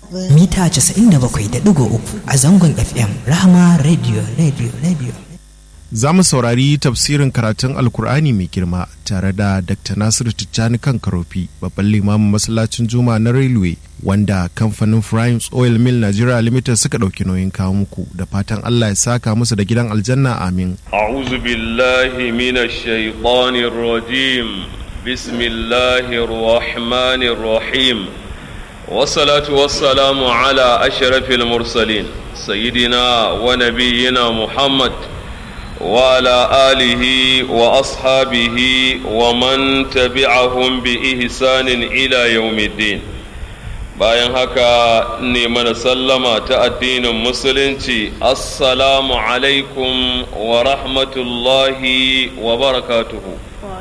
mita 97.3 a zangon FM Rahama Radio Radio Radio. Za mu saurari tafsirin karatun Alkur'ani mai girma tare da Dr. Nasiru Tijjani kan Karofi, babban limamin masallacin Juma na Railway, wanda kamfanin Primes Oil Mill Nigeria Limited suka ɗauki nauyin kawo muku da fatan Allah ya saka musu da gidan aljanna amin. أعوذ بالله من الشيطان الرجيم بسم الله الرحمن الرحيم والصلاة والسلام على أشرف المرسلين سيدنا ونبينا محمد وعلى آله وأصحابه ومن تبعهم بإحسان إلى يوم الدين bayan haka ne mana sallama ta addinin musulunci assalamu alaikum wa rahmatullahi wa barakatuhu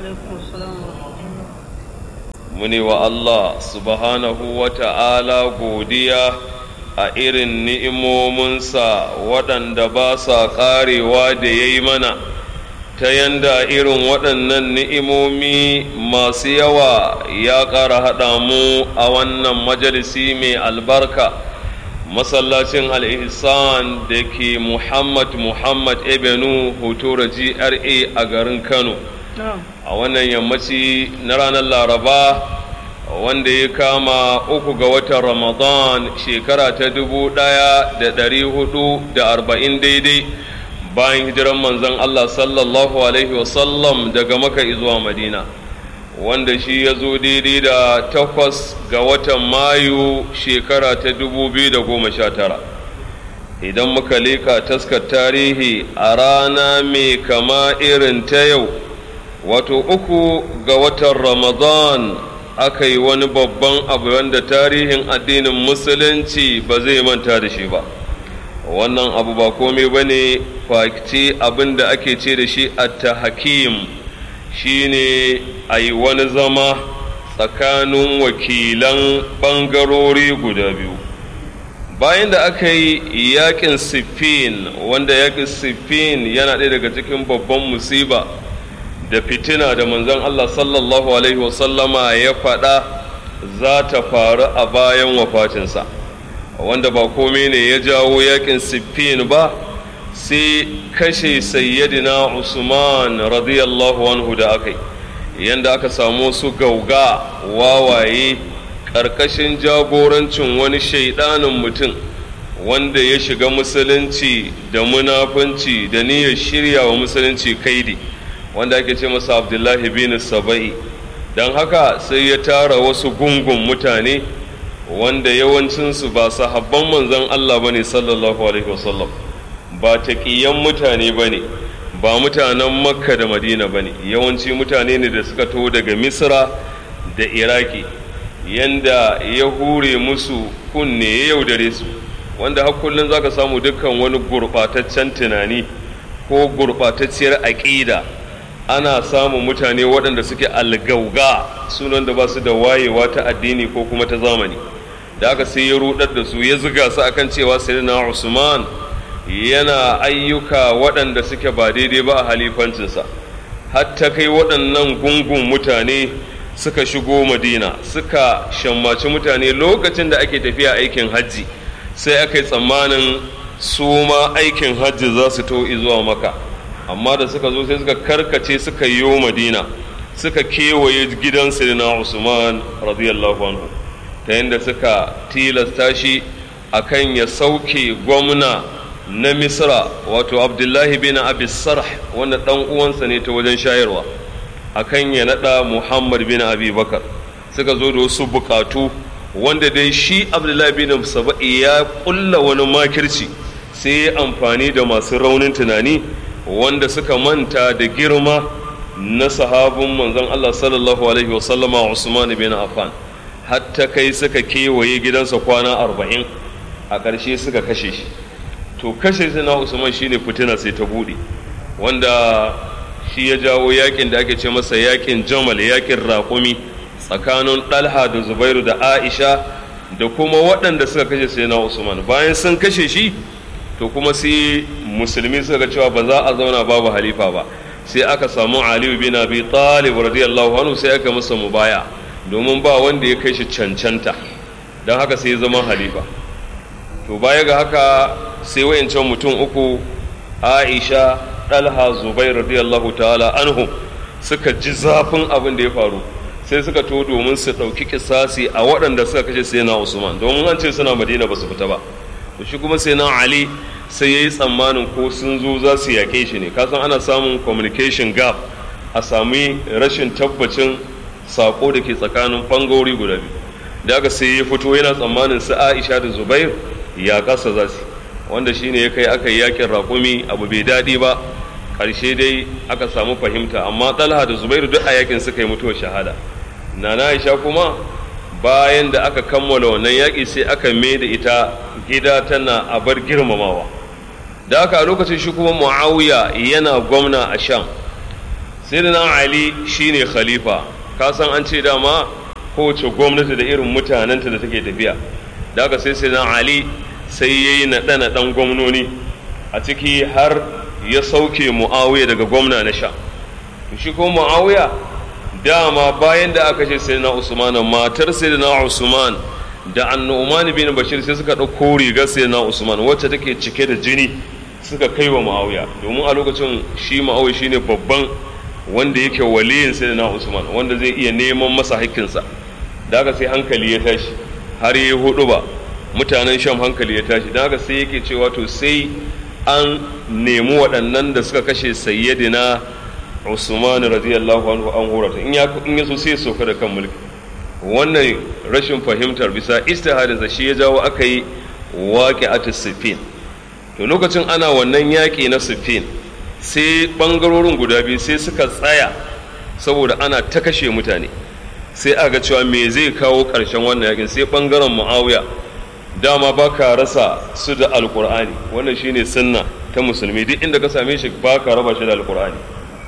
muni wa Allah subhanahu wa ta'ala godiya a irin ni'imominsa waɗanda ba sa ƙarewa da ya yi mana ta yanda irin waɗannan ni'imomi masu yawa ya ƙara haɗa mu a wannan majalisi mai albarka masallacin al'ihsan da ke muhammad muhammad ebenu hotora gra a garin kano a wannan yammaci na ranar laraba wanda ya kama uku ga watan ramadan shekara ta dubu ɗaya da ɗari hudu da arba'in daidai bayan hijiran manzon Allah sallallahu Alaihi wasallam daga maka zuwa madina wanda shi ya zo daidai da takwas ga watan mayu shekara ta dubu biyu da goma sha tara idan muka leƙa taskar tarihi a rana mai kama irin ta yau wato uku ga watan ramadan aka yi wani babban abu wanda tarihin addinin musulunci ba zai manta da shi ba wannan abu ba komai ba ne fakci abin da ake ce da shi atta hakim shi ne a yi wani zama tsakanin wakilan ɓangarori guda biyu bayan da aka yi yakin siffin wanda yakin siffin yana ɗaya daga cikin babban musiba da fitina da manzon Allah sallallahu alaihi wasallama ya faɗa za ta faru a bayan wafatinsa. wanda ba komai ne ya jawo yakin siffin ba sai kashe sayyidina usman radiyallahu anhu da aka yi yadda aka samu su gauga wawaye ƙarƙashin jagorancin wani shaidanin mutum wanda ya shiga musulunci da munafunci da niyyar shirya wa musulunci kaidi wanda ake ce masa abdullahi bin saba'i don haka sai ya tara wasu gungun mutane wanda yawancinsu ba sahabban manzon Allah bane sallallahu alaihi wasallam ba taqiyan mutane bane ba mutanen makka da madina bane yawanci mutane ne da suka taho daga misra da iraki yanda ya hure musu kunne ya yaudare su wanda har kullum zaka samu dukkan wani gurɓataccen tunani ko gurɓatacciyar aƙida ana samun mutane waɗanda suke algauga sunan da ba su da wayewa ta addini ko kuma ta zamani da aka sai ya rudar da su ya zuga su akan cewa sayyidina Usman yana ayyuka waɗanda suke ba daidai ba a halifancinsa hatta kai waɗannan gungun mutane suka shigo madina suka shammaci mutane lokacin da ake tafiya aikin hajji sai aka yi tsammanin su ma aikin hajji za su to zuwa maka amma da suka zo sai suka karkace suka yi madina suka kewaye gidan sayyidina Usman radiyallahu anhu ta yadda suka tilasta shi akan ya sauke gwamna na misra wato abdullahi bin abi sarh wanda dan uwansa ne ta wajen shayarwa akan ya nada muhammad bin abi bakar suka zo da wasu bukatu wanda dai shi abdullahi bin saba'i ya kulla wani makirci sai ya amfani da masu raunin tunani wanda suka manta da girma na sahabin manzon allah sallallahu alaihi wasallama usman bin affan hatta kai suka kewaye gidansa kwana arba'in a ƙarshe suka kashe shi to kashe shi na usman shine fitina sai ta buɗe wanda shi ya jawo yakin da ake ce masa yakin jamal yakin raƙumi tsakanin ɗalha da zubairu da aisha da kuma waɗanda suka kashe sai na usman bayan sun kashe shi to kuma sai musulmi suka ga cewa ba za a zauna babu halifa ba sai aka samu aliyu bin abi talib radiyallahu anhu sai aka masa mubaya domin ba wanda ya kai shi cancanta don haka sai ya zama halifa to baya ga haka sai wayancan mutum uku aisha ɗalha zubair radiyallahu ta'ala anhum suka ji zafin abin da ya faru sai suka to domin su ɗauki kisasi a waɗanda suka kashe sai na usman domin an ce suna madina ba su fita ba to shi kuma sai na ali sai ya yi tsammanin ko sun zo za su yaƙe shi ne kasan ana samun communication gap a sami rashin tabbacin sako da ke tsakanin ɓangarori guda biyu da aka sai ya fito yana tsammanin su aisha da zubair ya ƙasa za su wanda shine ya kai aka yi yakin raƙumi abu bai daɗi ba ƙarshe dai aka samu fahimta amma talha da zubairu duk a yakin suka yi mutuwar shahada nana aisha kuma bayan da aka kammala wannan yaƙi sai aka mai da ita gida tana a bar girmamawa da aka a lokacin shi kuma muawiya yana gwamna a sham sai da na ali shine khalifa ka san an ce dama kowace gwamnati da irin mutanenta da take tafiya da aka sai sai na ali sai ya yi naɗe-naɗen gwamnoni a ciki har ya sauke mu'awiya daga gwamna na sha shi ko mu'awiya dama bayan da aka ce sai na usman matar sai na usman da annu'man bin bashir sai suka ɗauko rigar sai na usman wacce take cike da jini suka kai wa mu'awiya domin a lokacin shi mu'awiya shine babban wanda yake waliyin sai na usman wanda zai iya neman masa haƙƙinsa da aka sai hankali ya tashi har ya hudu ba mutanen sham hankali ya tashi don haka sai yake cewa to sai an nemi waɗannan da suka kashe sayyidina usman radiyallahu anhu an horata in ya in yaso sai soka da kan mulki wannan rashin fahimtar bisa istihadinsa shi ya jawo aka yi waqi'atu sifin to lokacin ana wannan yaƙi na sifin sai ɓangarorin guda biyu sai suka tsaya saboda ana ta kashe mutane sai aka cewa me zai kawo ƙarshen wannan yaƙin sai ɓangaren mu'awiya dama ba ka rasa su da alkur'ani wannan shine sunna ta musulmi duk inda ka same shi ba ka raba shi da alkur'ani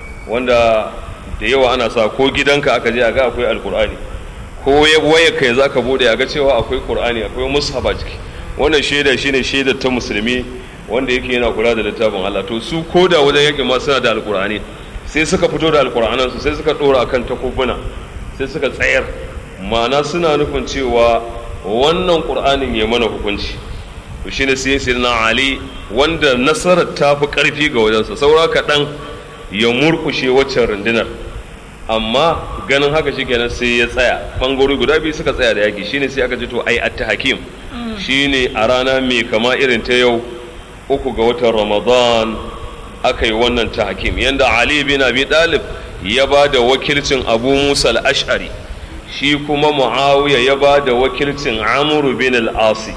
wanda da yawa ana sa ko gidanka aka je a ga akwai alkur'ani ko waya kai za ka bude a ga cewa akwai qur'ani akwai mushaba ciki wannan shaida shine shaidar ta musulmi wanda yake yana kula da littafin Allah to su ko da wajen yake ma suna da alkur'ani sai suka fito da alkur'anan su sai suka dora akan takubuna sai suka tsayar ma'ana suna nufin cewa wannan ƙur'anin ya mana hukunci to shine sai sai na ali wanda nasarar ta fi ƙarfi ga wajensa saura kaɗan ya murkushe waccan rundunar amma ganin haka shi kenan sai ya tsaya ɓangarori guda biyu suka tsaya da yaƙi shine sai aka ji to ai atta hakim shine a rana mai kama irin ta yau uku ga watan ramadan aka yi wannan ta hakim yanda ali bin abi dalib ya ba da wakilcin abu musa al-ash'ari shi kuma muawiya ya ba da wakilcin amuru bin al-asi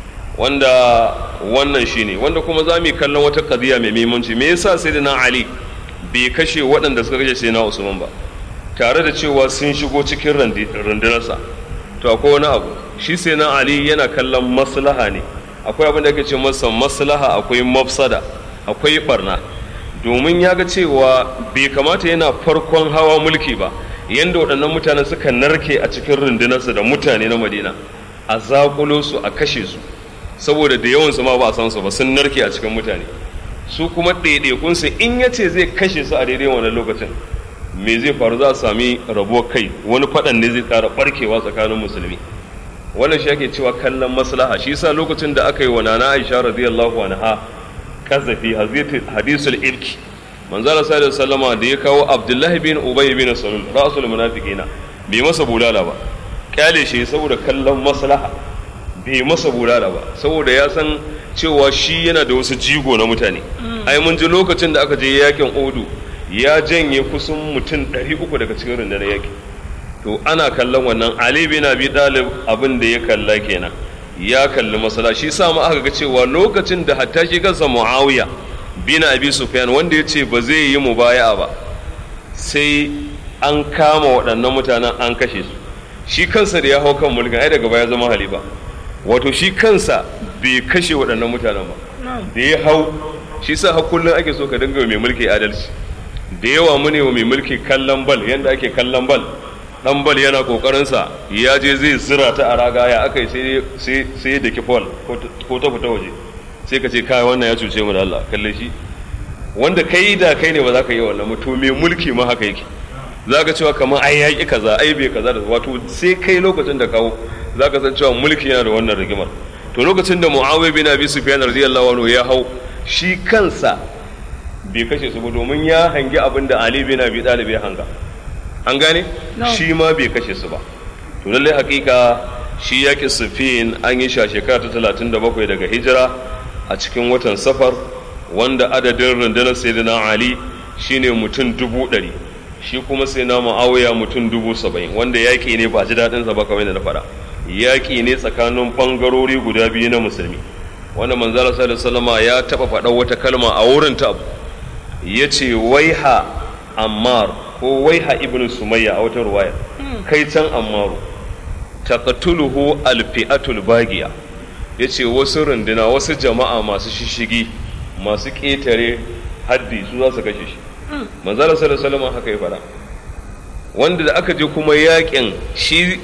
wanda wannan shine wanda kuma za mu kallon wata kadiya mai muhimmanci me yasa sayyidina ali bai kashe waɗanda suka kashe sayyidina usman ba tare da cewa sun shigo cikin rundunarsa to akwai wani abu shi sayyidina ali yana kallon maslaha ne akwai abin da ake ce masa maslaha akwai mafsada akwai barna domin ya ga cewa bai kamata yana farkon hawa mulki ba yadda waɗannan mutanen suka narke a cikin rundunarsa da mutane na madina a zaƙulo su a kashe su saboda da yawansu ma ba a san su ba sun narke a cikin mutane su kuma ɗaiɗaikunsu in ya ce zai kashe su a daidai wannan lokacin me zai faru za a sami rabuwar kai wani faɗan ne zai ƙara ɓarkewa tsakanin musulmi wannan shi ake cewa kallon maslaha shi yasa lokacin da aka yi wa nana aisha radiyallahu anha kazafi hadisul irki manzala sallallahu sallama da ya kawo abdullahi bin ubay bin salul rasul munafiqina bai masa bulala ba kyale shi saboda kallon maslaha bai masa bulala ba saboda ya san cewa shi yana da wasu jigo na mutane ai mun ji lokacin da aka je yakin odu ya janye kusan mutum 300 daga cikin rundunar yaki to ana kallon wannan ali bin abi dalib abin da ya kalla kenan ya kalli masala shi sa ma aka ga cewa lokacin da hatta shi kansa muawiya bin abi sufyan wanda ya ce ba zai yi mubaya ba sai an kama waɗannan mutanen an kashe su shi kansa da ya hau kan mulkin ai daga baya zama halifa wato shi kansa bai kashe waɗannan mutanen ba da ya hau shi sa har kullum ake so ka dinga mai mulki adalci da yawa mu ne wa mai mulki kallon bal yanda ake kallon bal dan bal yana kokarin sa ya je zai zira ta a raga ya aka yi sai sai da kifol ko ta fita waje sai ka ce kai wannan ya cuce mu da Allah kalle shi wanda kai da kai ne ba za ka yi wannan mutum mai mulki ma haka yake za ka cewa kamar ai yaƙi kaza ai bai kaza da wato sai kai lokacin da kawo za ka san cewa mulki yana da wannan rigimar to to lokacin da muawiya bin abi sufyan radiyallahu anhu ya hau shi kansa bai kashe su ba domin ya hangi abin da ali bin abi talib ya hanga an gane shi ma bai kashe su ba to lallai hakika shi yaƙi sufin an yi shi a shekara ta talatin da bakwai daga hijira a cikin watan safar wanda adadin rundunar sayyidina ali shine mutum dubu ɗari shi kuma sai na ma'auya mutum dubu saba'in wanda yaƙi ne ba ji daɗinsa ba kamar da na faɗa yaƙi ne tsakanin ɓangarori guda biyu na musulmi wanda manzala sallallahu ya taɓa faɗa wata kalma a wurin ta ya ce waiha ammar ko waiha ibn sumayya a wata ruwaya kai can ammaru taqtuluhu alfi'atul bagiya yace wasu runduna wasu jama'a masu shishigi masu ƙetare haddi su za su kashe shi manzala sallallahu alaihi haka ya fara wanda da aka je kuma yakin shi